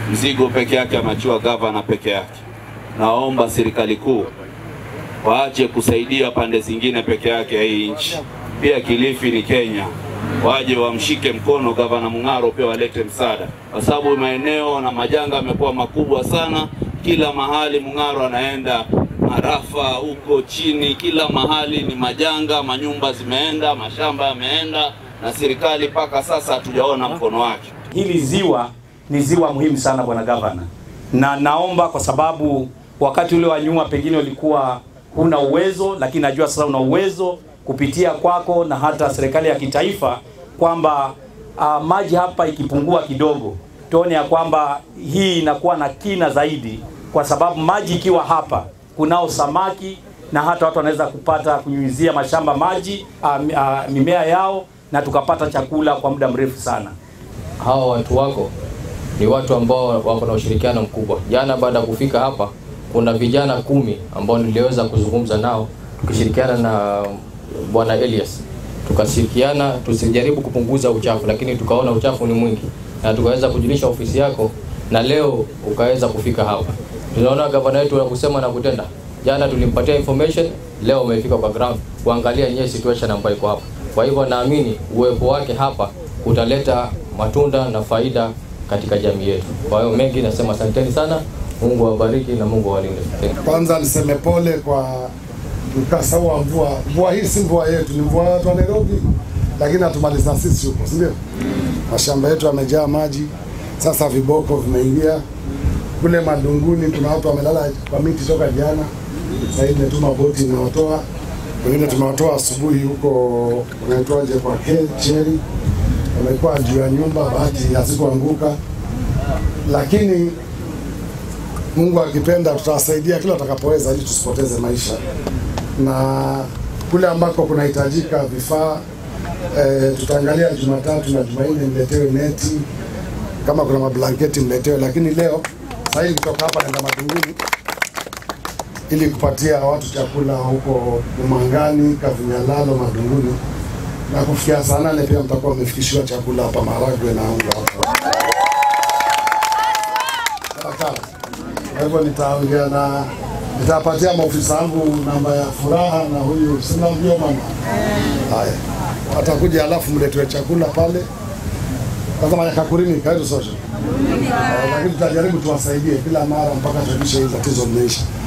mzigo peke yake ameachiwa gavana peke yake. Naomba serikali kuu waache kusaidia pande zingine peke yake ya hii nchi. Pia Kilifi ni Kenya, waje wamshike mkono gavana Mung'aro, pia walete msaada, kwa sababu maeneo na majanga yamekuwa makubwa sana. Kila mahali Mung'aro anaenda, Marafa huko chini, kila mahali ni majanga, manyumba zimeenda, mashamba yameenda, na serikali mpaka sasa hatujaona mkono wake. Hili ziwa ni ziwa muhimu sana bwana gavana, na naomba kwa sababu wakati ule wa nyuma pengine ulikuwa huna uwezo, lakini najua sasa una uwezo kupitia kwako na hata serikali ya kitaifa kwamba uh, maji hapa ikipungua kidogo, tuone ya kwamba hii inakuwa na kina zaidi, kwa sababu maji ikiwa hapa kunao samaki na hata watu wanaweza kupata kunyunyizia mashamba maji uh, uh, mimea yao na tukapata chakula kwa muda mrefu sana. hawa watu wako ni watu ambao wako na ushirikiano mkubwa. Jana baada ya kufika hapa, kuna vijana kumi ambao niliweza kuzungumza nao tukishirikiana na bwana Elias, tukashirikiana tusijaribu kupunguza uchafu, lakini tukaona uchafu ni mwingi na tukaweza kujulisha ofisi yako, na leo ukaweza kufika hapa. Tunaona gavana wetu kusema na kutenda. Jana tulimpatia information, leo umefika kwa ground kuangalia yenyewe situation ambayo iko hapa. Kwa hivyo naamini uwepo wake hapa utaleta matunda na faida katika jamii yetu. Kwa hiyo mengi nasema asanteni sana, Mungu awabariki na Mungu awalinde. Thank you. Kwanza niseme pole kwa mkasa huu wa mvua. Mvua hii si mvua yetu, ni mvua ya watu wa Nairobi, lakini hatumaliza sisi huko, si ndio? Mashamba yetu yamejaa maji, sasa viboko vimeingia kule madunguni. Kuna watu wamelala kwa miti toka jana, sasa hivi tumetuma boti imewatoa, wengine tumewatoa asubuhi huko, unaitwaje, kwa Ke- Cheri, wamekuwa juu ya nyumba, bahati hazikuanguka, lakini Mungu akipenda tutawasaidia kila tutakapoweza ili tusipoteze maisha, na kule ambako kunahitajika vifaa e, tutaangalia Jumatatu na Jumanne mletewe neti, kama kuna mablanketi mletewe, lakini leo sasa hivi kutoka hapa naenda Matunguni ili kupatia watu chakula huko Umangani, Kavinyalalo, Madunguni na kufikia saa nane pia mtakuwa mmefikishiwa chakula hapa, maharagwe na unga hapa. Sawa. Kwa hivyo nitaongea na nitapatia maofisa wangu namba ya furaha na huyu sina mjua mama. Haya, watakuja alafu mletwe chakula pale. Kwanza Manyakakurini karibu sote, Eh, lakini tutajaribu tuwasaidie kila mara mpaka tuhakikishe hili tatizo limeisha.